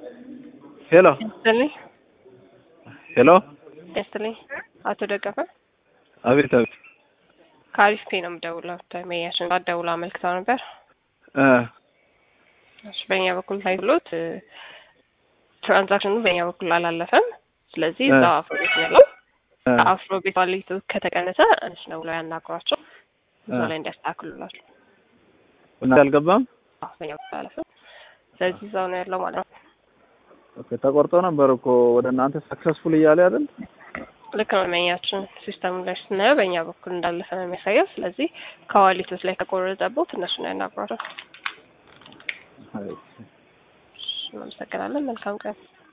ሄሎ ያስጥልኝ ሄሎ፣ ያስጥልኝ። አቶ ደገፈ አቤት አቤት። ከአሪፍ ፔ ነው የምደውለው። ተመያሽን ደውላ አመልክተው ነበር። እ እሺ፣ በእኛ በኩል ታይሎት ትራንዛክሽኑ በእኛ በኩል አላለፈም። ስለዚህ እ እዛ አፍሮ ቤት ነው ያለው። እ ከአፍሮ ቤት ባለቤቱ ከተቀነሰ እነሱ ነው ብለው ያናግሯቸው እዛ እ ላይ እንዲያስተካክሉላቸው። እና አልገባም። አዎ፣ በእኛ በኩል አላለፈም። ስለዚህ እዛው ነው ያለው ማለት ነው። ኦኬ፣ ተቆርጦ ነበር እኮ ወደ እናንተ ሰክሰስፉል እያለ አይደል? ልክ ነው። መኛችን ሲስተሙ ላይ ስናየው በእኛ በኩል እንዳለፈ ነው የሚያሳየው። ስለዚህ ከዋሊቶች ላይ ከቆረጠቦት እነሱ ነው ያናግሯቸው። አይ እናመሰግናለን። መልካም ቀን